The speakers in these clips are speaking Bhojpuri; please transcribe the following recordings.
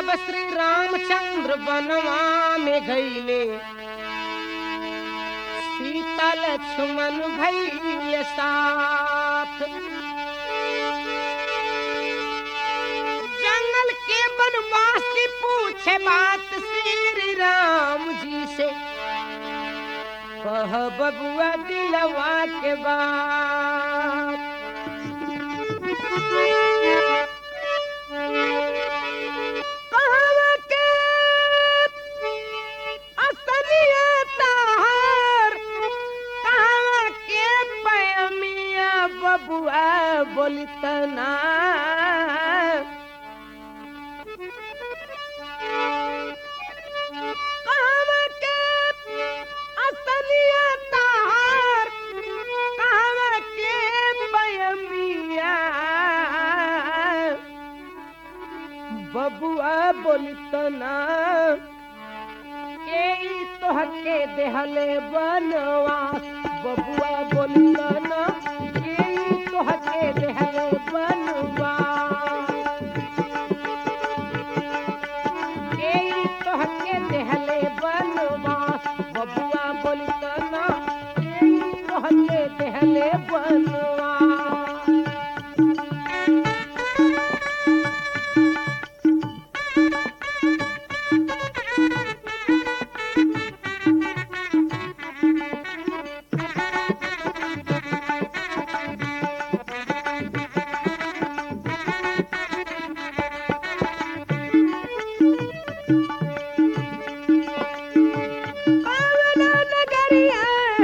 जब श्री रामचंद्र बनवा में गईले सीता लक्ष्मण भैले साथ जंगल के बनवासी पूछे बात श्री राम जी से कह बबुआ दिलवा के बात कहवा के असरिया ताहार, कहवा के पैमिया बबुआ बोलतना कहवा के असलिया ताहार, कहवा के पैमिया बबुआ बोलतना के ई तोहके देहले बनवास बबुआ बोलतना के ई तोहके देहले बनवास के ई तोहके देहले बनवास बबुआ बोलतना के ई तोहके देहले बनवास पावना नगरिया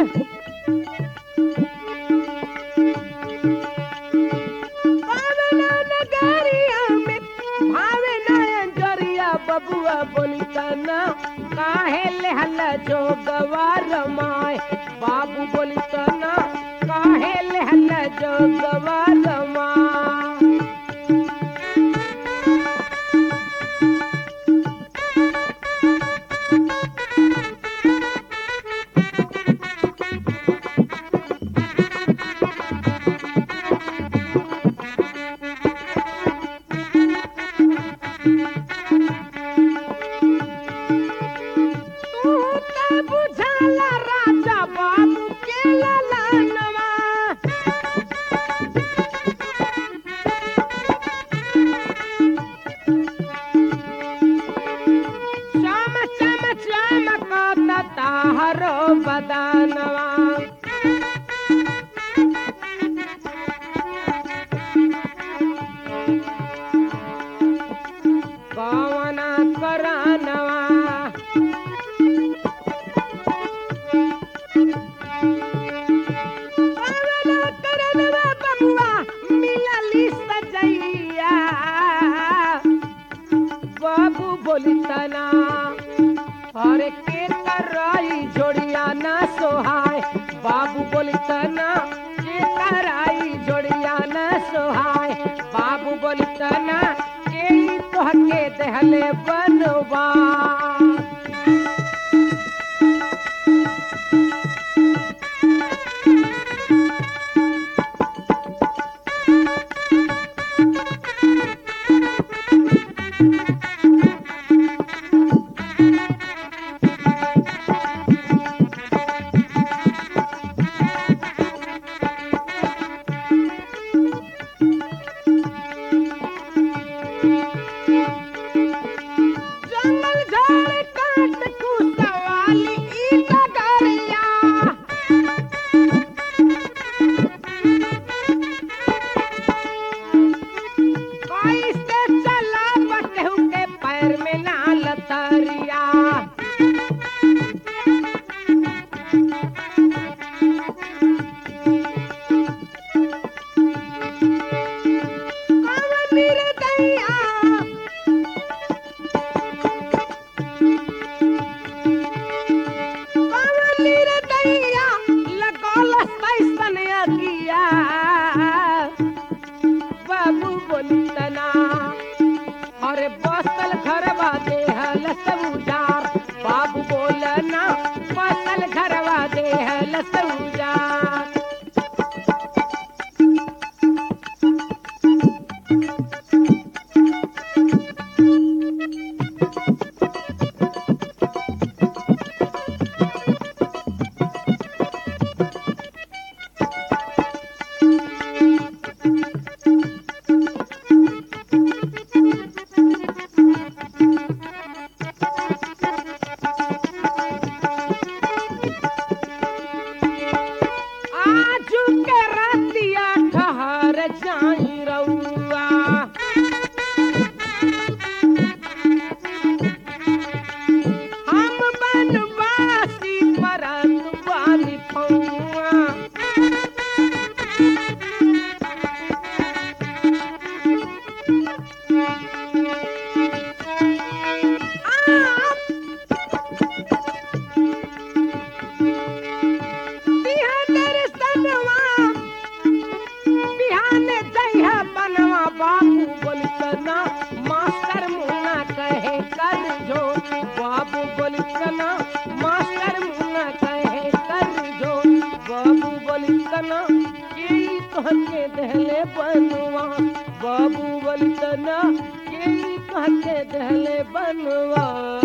पावना नगरिया में भावे नयन जरिया बबुआ बोलिता ना काहे लेहल जो गवार माय बाबू बोलिता ना काहे लेहल जो गवार माय तू त बुझाला राजा बाबू के ललनवा श्याम श्याम श्याम का ताहरो बदनवा कवना करानवा कवना करानवा बबुआ मिलली सजैया बाबू बोलितना अरे के कराई जोड़िया ना सोहाय बाबू बोलितना के कराई जोड़िया ना सोहाय बाबू बोलितना के ई तोहके देहले बनवा जंगल झाड़ काट कुसवाली ई डगरिया कैसे चला बटहु के पैर में लाल तरिया कवन निर्दया कवलीर दैया लगल कैसन अगिया बाबू बोलितना अरे बसल घरवा देहल सब उजार बाबू बोलना बसल घरवा देहल सब उजार तना के तोहके दहले बनवा बाबू बलि तना के तोहके दहले बनवा